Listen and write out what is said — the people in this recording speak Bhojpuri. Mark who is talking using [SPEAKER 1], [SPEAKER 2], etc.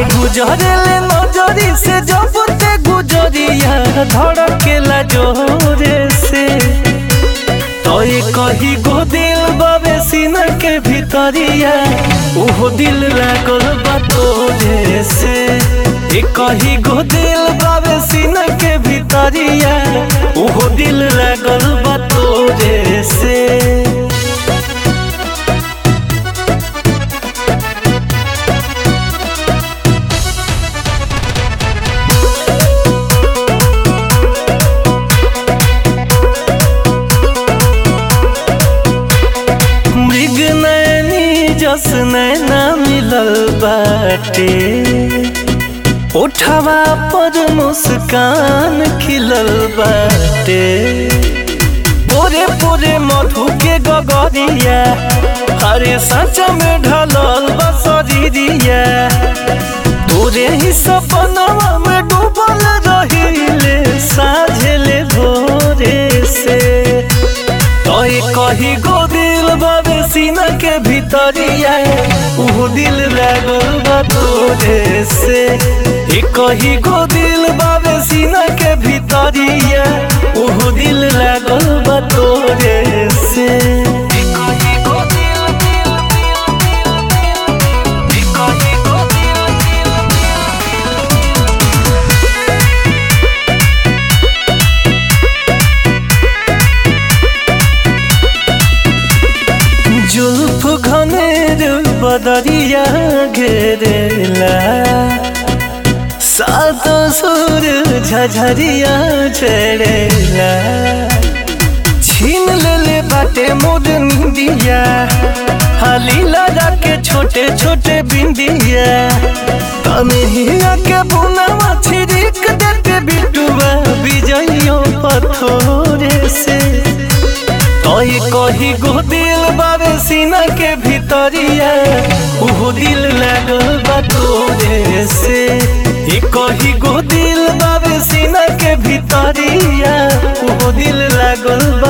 [SPEAKER 1] आगे गुजरेले नजरी से जब ते गुजरिया धड़केला जोरे से तोय कही गो दिल बाबे सीना के भीतरिया ओहो दिल लागल बा तोरे से ए कही गो दिल बाबे सीना के भीतरिया ओहो दिल लागल बा तोरे से मृग नैनी जस नैना मिलल बाटे उठवा पर मुस्कान खिलल बाटे पोरे पोरे मधु के गगरिया हरे सच में ढलल बसरिया तोरे ही सपनवा में डूबल रहिले साझेले भोरे से तोय कही गो दिल बाबे सीना के भीतरिया ऊ दिल लागल बा तोरे से ए कही गो दिल बाबे सीना के भीतरिया ऊ दिल लागल बा तोरे से ए कही गो दिल दिल दिल दिल ए कही गो दिल दिल जुल्फ घनेर बदरिया घेरेला सात सुर झझरिया चढ़ेला छीन लेले बाटे मोर निंदिया हाली लगा के छोटे छोटे बिंदिया तनहिया के बुनावा छिड़क देते बिटुआ बिजइयों पथोरे से तोय कही गो दिल बाबे सीना के भीतरिया उहो दिल लागल बा तोरे से ए कही गो दिल बाबे सीना के भीतरिया उहो दिल लागल